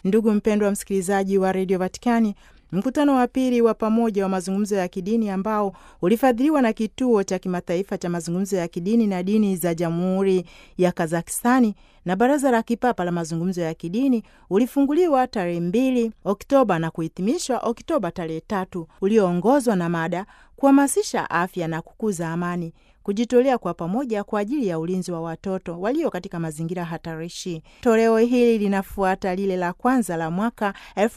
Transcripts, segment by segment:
Ndugu mpendwa msikilizaji wa redio Vatikani, mkutano wa pili wa pamoja wa mazungumzo ya kidini ambao ulifadhiliwa na kituo cha kimataifa cha mazungumzo ya kidini na dini za jamhuri ya Kazakistani na baraza la kipapa la mazungumzo ya kidini ulifunguliwa tarehe mbili Oktoba na kuhitimishwa Oktoba tarehe tatu, ulioongozwa na mada kuhamasisha afya na kukuza amani kujitolea kwa pamoja kwa ajili ya ulinzi wa watoto walio katika mazingira hatarishi. Toleo hili linafuata lile la kwanza la mwaka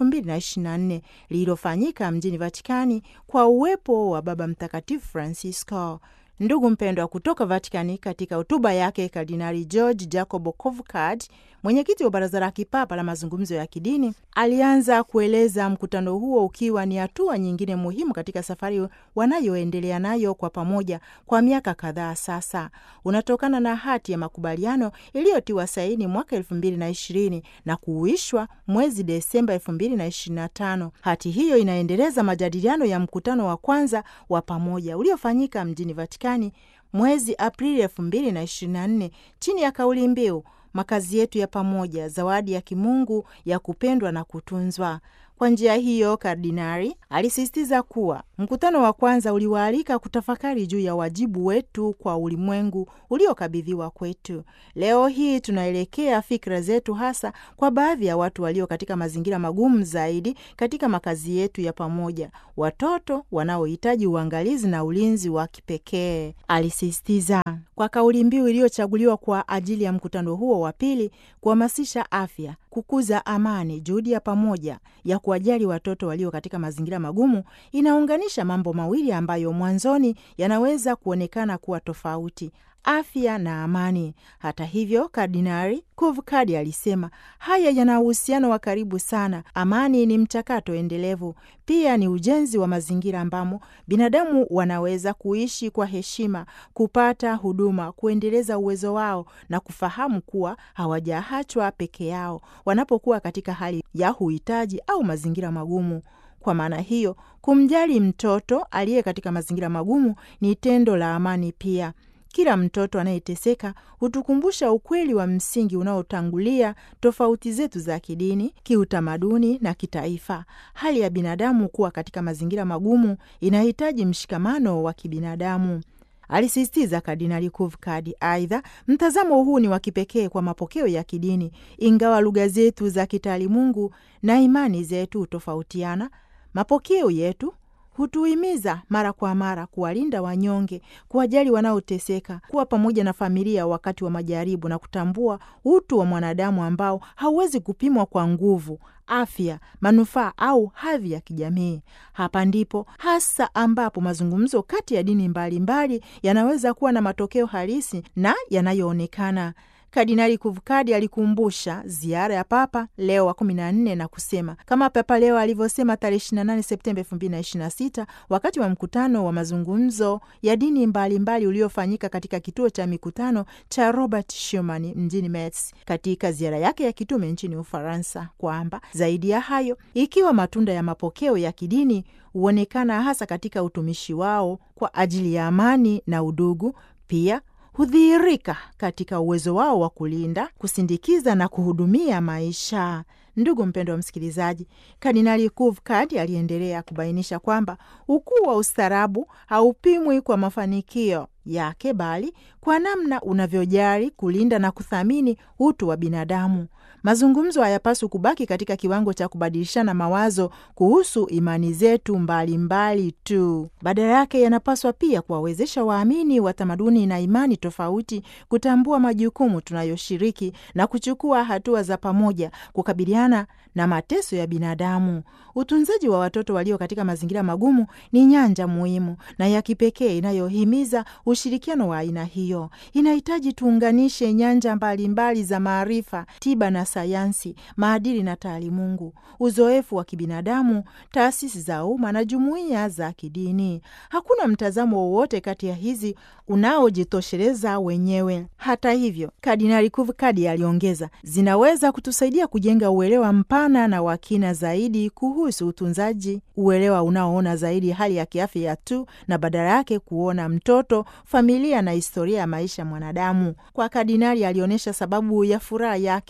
2024 lililofanyika mjini Vatikani kwa uwepo wa Baba Mtakatifu Francisco. Ndugu mpendwa, kutoka Vatikani, katika hotuba yake Kardinali George Jacob Kovcard, mwenyekiti wa baraza la kipapa la mazungumzo ya kidini, alianza kueleza mkutano huo ukiwa ni hatua nyingine muhimu katika safari wanayoendelea nayo kwa pamoja kwa miaka kadhaa sasa. Unatokana na hati ya makubaliano iliyotiwa saini mwaka elfu mbili na ishirini na kuuishwa mwezi Desemba elfu mbili na ishirini na tano. Hati hiyo inaendeleza majadiliano ya mkutano wa kwanza wa pamoja uliofanyika mjini Vatikani mwezi Aprili elfu mbili na ishirini na nne chini ya kauli mbiu makazi yetu ya pamoja, zawadi ya kimungu ya kupendwa na kutunzwa. Kwa njia hiyo, kardinari alisisitiza kuwa mkutano wa kwanza uliwaalika kutafakari juu ya wajibu wetu kwa ulimwengu uliokabidhiwa kwetu. Leo hii tunaelekea fikra zetu hasa kwa baadhi ya watu walio katika mazingira magumu zaidi katika makazi yetu ya pamoja, watoto wanaohitaji uangalizi na ulinzi wa kipekee, alisisitiza kwa kauli mbiu iliyochaguliwa kwa ajili ya mkutano huo wa pili, kuhamasisha afya, kukuza amani, juhudi ya pamoja ya kuwajali watoto walio katika mazingira magumu. Inaunganisha mambo mawili ambayo mwanzoni yanaweza kuonekana kuwa tofauti: afya na amani. Hata hivyo, Kardinari Kovcard alisema haya yana uhusiano wa karibu sana. Amani ni mchakato endelevu, pia ni ujenzi wa mazingira ambamo binadamu wanaweza kuishi kwa heshima, kupata huduma, kuendeleza uwezo wao na kufahamu kuwa hawajaachwa peke yao wanapokuwa katika hali ya uhitaji au mazingira magumu. Kwa maana hiyo, kumjali mtoto aliye katika mazingira magumu ni tendo la amani pia. Kila mtoto anayeteseka hutukumbusha ukweli wa msingi unaotangulia tofauti zetu za kidini, kiutamaduni na kitaifa. Hali ya binadamu kuwa katika mazingira magumu inahitaji mshikamano wa kibinadamu, alisisitiza Kardinali Kovcard. Aidha, mtazamo huu ni wa kipekee kwa mapokeo ya kidini, ingawa lugha zetu za kitaalimungu na imani zetu hutofautiana. Mapokeo yetu hutuhimiza mara kwa mara kuwalinda wanyonge, kuwajali wanaoteseka, kuwa pamoja na familia wakati wa majaribu na kutambua utu wa mwanadamu ambao hauwezi kupimwa kwa nguvu, afya, manufaa au hadhi ya kijamii. Hapa ndipo hasa ambapo mazungumzo kati ya dini mbalimbali yanaweza kuwa na matokeo halisi na yanayoonekana. Kardinali Kovcard alikumbusha ziara ya Papa Leo wa kumi na nne na kusema kama Papa Leo alivyosema tarehe 28 Septemba 2026 wakati wa mkutano wa mazungumzo ya dini mbalimbali uliofanyika katika kituo cha mikutano cha Robert Schuman mjini Metz katika ziara yake ya kitume nchini Ufaransa, kwamba zaidi ya hayo, ikiwa matunda ya mapokeo ya kidini huonekana hasa katika utumishi wao kwa ajili ya amani na udugu, pia hudhihirika katika uwezo wao wa kulinda, kusindikiza na kuhudumia maisha. Ndugu mpendwa wa msikilizaji, Kardinali Kovcard aliendelea kubainisha kwamba ukuu wa ustaarabu haupimwi kwa mafanikio yake bali kwa namna unavyojali kulinda na kuthamini utu wa binadamu. Mazungumzo hayapaswi kubaki katika kiwango cha kubadilishana mawazo kuhusu imani zetu mbalimbali mbali tu. Badala yake yanapaswa pia kuwawezesha waamini wa tamaduni na imani tofauti kutambua majukumu tunayoshiriki na kuchukua hatua za pamoja kukabiliana na mateso ya binadamu. Utunzaji wa watoto walio katika mazingira magumu ni nyanja muhimu na ya kipekee inayohimiza ushirikiano wa aina hiyo. Inahitaji tuunganishe nyanja mbalimbali mbali za maarifa, tiba na sayansi, maadili na taalimungu, uzoefu wa kibinadamu, taasisi za umma na jumuiya za kidini. Hakuna mtazamo wowote kati ya hizi unaojitosheleza wenyewe. Hata hivyo, Kardinali Kovcard aliongeza, zinaweza kutusaidia kujenga uelewa mpana na wa kina zaidi kuhusu utunzaji, uelewa unaoona zaidi hali ya kiafya tu na badala yake kuona mtoto, familia na historia ya maisha ya mwanadamu. Kwa kardinali alionyesha sababu ya furaha yake hasa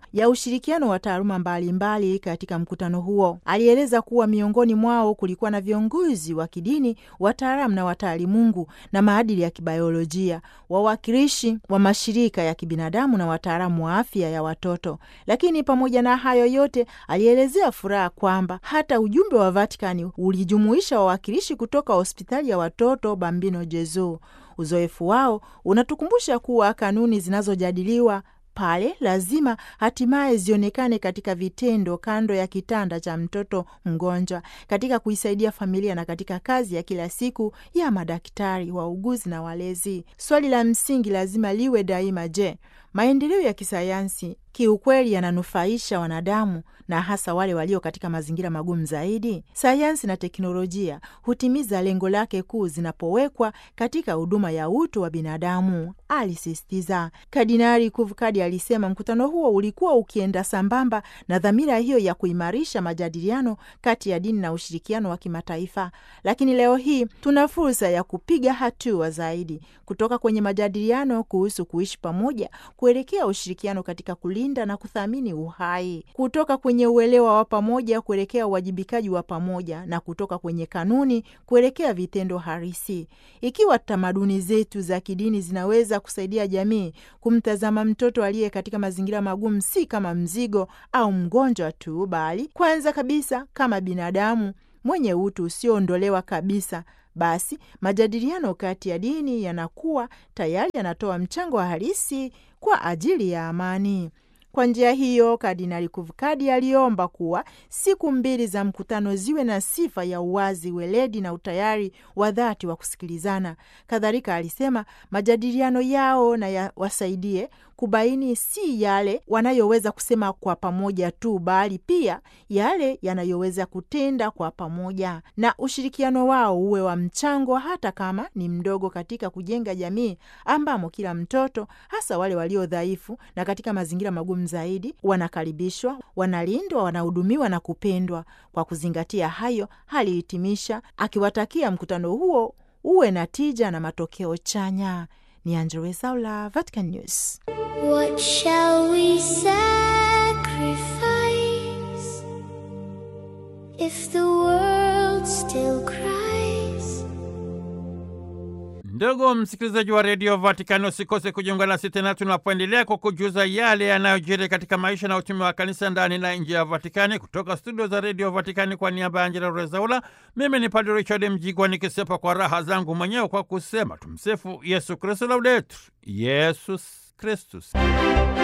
ya ushirikiano wa taaluma mbalimbali katika mkutano huo. Alieleza kuwa miongoni mwao kulikuwa na viongozi wa kidini, wataalamu na wataalimungu na maadili ya kibiolojia, wawakilishi wa mashirika ya kibinadamu na wataalamu wa afya ya watoto. Lakini pamoja na hayo yote, alielezea furaha kwamba hata ujumbe wa Vatikani ulijumuisha wawakilishi kutoka hospitali ya watoto Bambino Jezu. Uzoefu wao unatukumbusha kuwa kanuni zinazojadiliwa pale lazima hatimaye zionekane katika vitendo kando ya kitanda cha mtoto mgonjwa, katika kuisaidia familia na katika kazi ya kila siku ya madaktari, wauguzi na walezi. Swali la msingi lazima liwe daima: je, maendeleo ya kisayansi kiukweli yananufaisha wanadamu na hasa wale walio katika mazingira magumu zaidi? Sayansi na teknolojia hutimiza lengo lake kuu zinapowekwa katika huduma ya utu wa binadamu, alisisitiza Kardinali Kuvkadi. Alisema mkutano huo ulikuwa ukienda sambamba na dhamira hiyo ya kuimarisha majadiliano kati ya dini na ushirikiano wa kimataifa. Lakini leo hii tuna fursa ya kupiga hatua zaidi kutoka kwenye majadiliano kuhusu kuishi pamoja kuelekea ushirikiano katika kulinda na kuthamini uhai, kutoka kwenye uelewa wa pamoja kuelekea uwajibikaji wa pamoja, na kutoka kwenye kanuni kuelekea vitendo halisi. Ikiwa tamaduni zetu za kidini zinaweza kusaidia jamii kumtazama mtoto aliye katika mazingira magumu si kama mzigo au mgonjwa tu, bali kwanza kabisa kama binadamu mwenye utu usioondolewa kabisa, basi majadiliano kati ya dini yanakuwa tayari yanatoa mchango wa halisi kwa ajili ya amani. Kwa njia hiyo, Kardinali Kuvkadi aliomba kuwa siku mbili za mkutano ziwe na sifa ya uwazi, weledi na utayari wa dhati wa kusikilizana. Kadhalika alisema majadiliano yao na yawasaidie kubaini si yale wanayoweza kusema kwa pamoja tu, bali pia yale yanayoweza kutenda kwa pamoja, na ushirikiano wao uwe wa mchango, hata kama ni mdogo, katika kujenga jamii ambamo kila mtoto, hasa wale walio dhaifu na katika mazingira magumu zaidi, wanakaribishwa, wanalindwa, wanahudumiwa na kupendwa. Kwa kuzingatia hayo, alihitimisha akiwatakia mkutano huo uwe na tija na matokeo chanya. Ni Angella Rwezaula, Vatican News. What shall we sacrifice if the world still cries? Ndugu msikilizaji wa redio Vatikani, usikose kujiunga nasi tena tunapoendelea kwa kujuza yale yanayojiri katika maisha na utumi wa kanisa ndani na nje ya Vatikani. Kutoka studio za redio Vatikani, kwa niaba ya Angela Rezaula, mimi ni Padre Richard Mjigwa nikisepa kwa raha zangu mwenyewe kwa kusema tumsifu Yesu Kristu, laudetur Yesus Kristus.